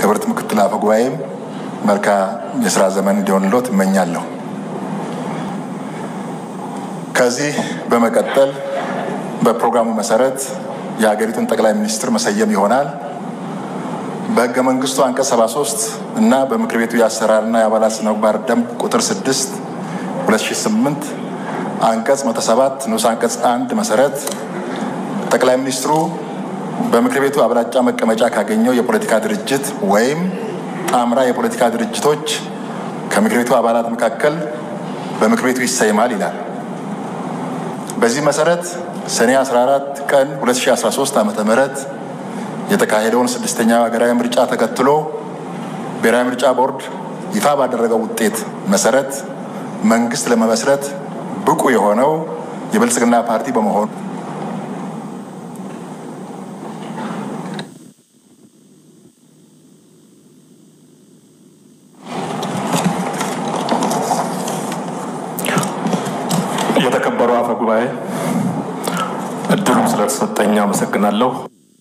ክብርት ምክትል አፈ ጉባኤም መልካም የስራ ዘመን እንዲሆንሎት እመኛለሁ። ከዚህ በመቀጠል በፕሮግራሙ መሰረት የሀገሪቱን ጠቅላይ ሚኒስትር መሰየም ይሆናል። በህገ መንግስቱ አንቀጽ 73 እና በምክር ቤቱ የአሰራርና የአባላት ስነ ምግባር ደንብ ቁጥር 6 2008 አንቀጽ 107 ንዑስ አንቀጽ 1 መሰረት ጠቅላይ ሚኒስትሩ በምክር ቤቱ አብላጫ መቀመጫ ካገኘው የፖለቲካ ድርጅት ወይም ጣምራ የፖለቲካ ድርጅቶች ከምክር ቤቱ አባላት መካከል በምክር ቤቱ ይሰይማል ይላል። በዚህ መሰረት ሰኔ 14 ቀን 2013 ዓ ም የተካሄደውን ስድስተኛው ሀገራዊ ምርጫ ተከትሎ ብሔራዊ ምርጫ ቦርድ ይፋ ባደረገው ውጤት መሰረት መንግስት ለመመስረት ብቁ የሆነው የብልጽግና ፓርቲ በመሆኑ የተከበሩ አፈ ጉባኤ እድሉም ስለተሰጠኝ አመሰግናለሁ።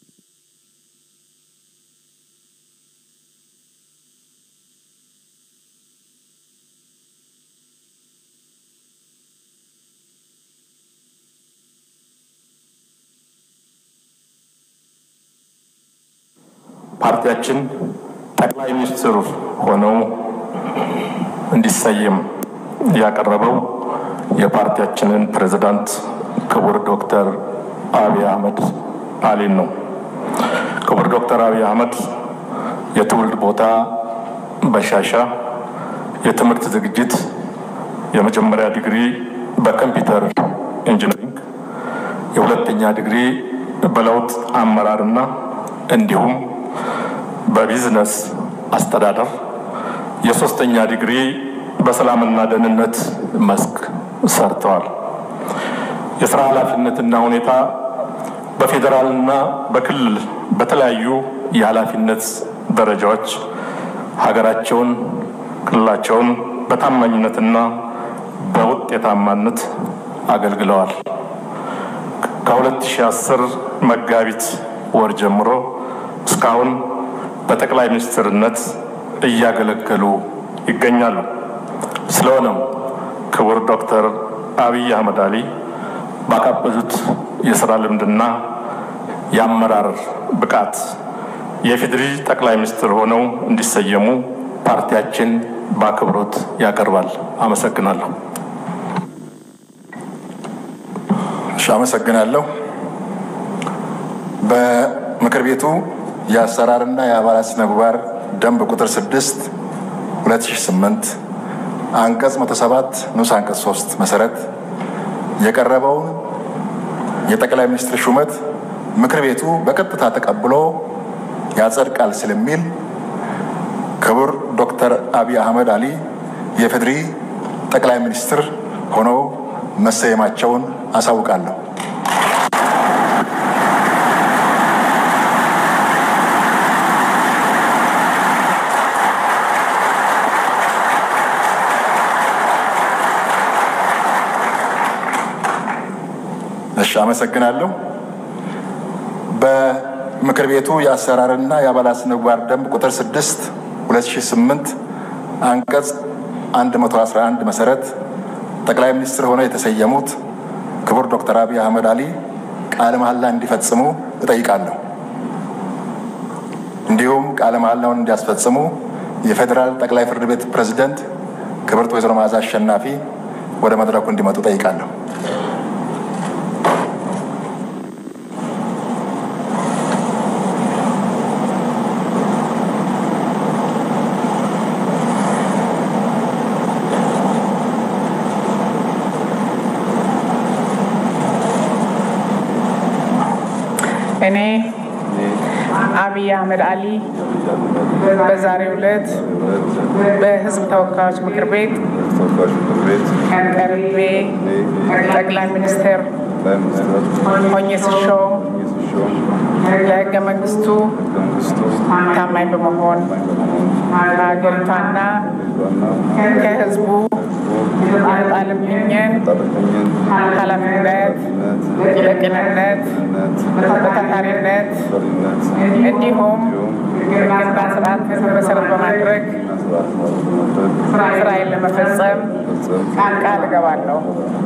ፓርቲያችን ጠቅላይ ሚኒስትር ሆነው እንዲሰየም ያቀረበው የፓርቲያችንን ፕሬዝዳንት ክቡር ዶክተር አብይ አህመድ አሊን ነው። ክቡር ዶክተር አብይ አህመድ የትውልድ ቦታ በሻሻ፣ የትምህርት ዝግጅት የመጀመሪያ ዲግሪ በኮምፒውተር ኢንጂነሪንግ፣ የሁለተኛ ዲግሪ በለውጥ አመራርና እንዲሁም በቢዝነስ አስተዳደር የሶስተኛ ዲግሪ በሰላምና ደህንነት መስክ ሰርተዋል። የስራ ኃላፊነትና ሁኔታ በፌዴራልና በክልል በተለያዩ የኃላፊነት ደረጃዎች ሀገራቸውን፣ ክልላቸውን በታማኝነትና በውጤታማነት አገልግለዋል። ከ2010 መጋቢት ወር ጀምሮ እስካሁን በጠቅላይ ሚኒስትርነት እያገለገሉ ይገኛሉ። ስለሆነም ክቡር ዶክተር አብይ አህመድ አሊ ባካበዙት የስራ ልምድና የአመራር ብቃት የፌዴሪ ጠቅላይ ሚኒስትር ሆነው እንዲሰየሙ ፓርቲያችን በአክብሮት ያቀርባል። አመሰግናለሁ። እሺ፣ አመሰግናለሁ። በምክር ቤቱ የአሰራርና የአባላት ስነ ምግባር ደንብ ቁጥር 6 2008 አንቀጽ 107 ንዑስ አንቀጽ 3 መሰረት የቀረበውን የጠቅላይ ሚኒስትር ሹመት ምክር ቤቱ በቀጥታ ተቀብሎ ያጸድቃል ስለሚል ክቡር ዶክተር አብይ አህመድ አሊ የፌዴሪ ጠቅላይ ሚኒስትር ሆነው መሰየማቸውን አሳውቃለሁ። እሺ፣ አመሰግናለሁ። በምክር ቤቱ የአሰራርና የአባላት ስነ ምግባር ደንብ ቁጥር 6 2008 አንቀጽ 111 መሰረት ጠቅላይ ሚኒስትር ሆነው የተሰየሙት ክቡር ዶክተር አብይ አህመድ አሊ ቃለ መሐላ እንዲፈጽሙ እጠይቃለሁ። እንዲሁም ቃለ መሐላውን እንዲያስፈጽሙ የፌዴራል ጠቅላይ ፍርድ ቤት ፕሬዝደንት ክብርት ወይዘሮ መዓዛ አሸናፊ ወደ መድረኩ እንዲመጡ ጠይቃለሁ። እኔ አብይ አህመድ አሊ በዛሬው ዕለት በሕዝብ ተወካዮች ምክር ቤት ተወካዮች ምክር ቤት ቀርቤ ጠቅላይ ሚኒስትር ጠቅላይ ሚኒስትር ሆኜ ስሾም ሲሾም ለሕገ መንግስቱ ህገ መንግስቱ ታማኝ በመሆን ከሀገሪቷና ዋና ከሕዝቡ የተጣለብኝን ጣለተኝን ኃላፊነት በቅንነት ነት በታታሪነት ፈሪነት እንዲሁም ሕግን ስርዓት መሰረት በማድረግ እና ስርዓት በማድረግ ስራዬን ለመፈጸም ፈጸም ቃል እገባለሁ።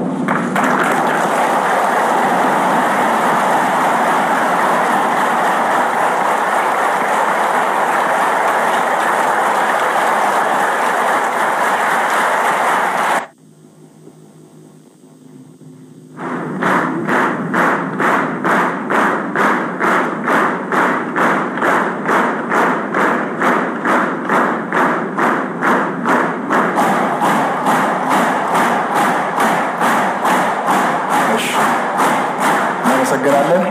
እሺ፣ እናመሰግናለን።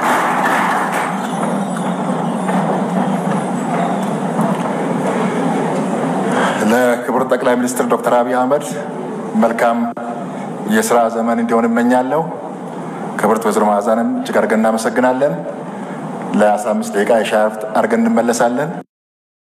ለክቡር ጠቅላይ ሚኒስትር ዶክተር አብይ አህመድ መልካም የስራ ዘመን እንዲሆን እመኛለሁ። ክብርት ወይዘሮ መዓዛንም እጅግ አድርገን እናመሰግናለን። ለ15 ደቂቃ የሻይ ረፍት አድርገን እንመለሳለን።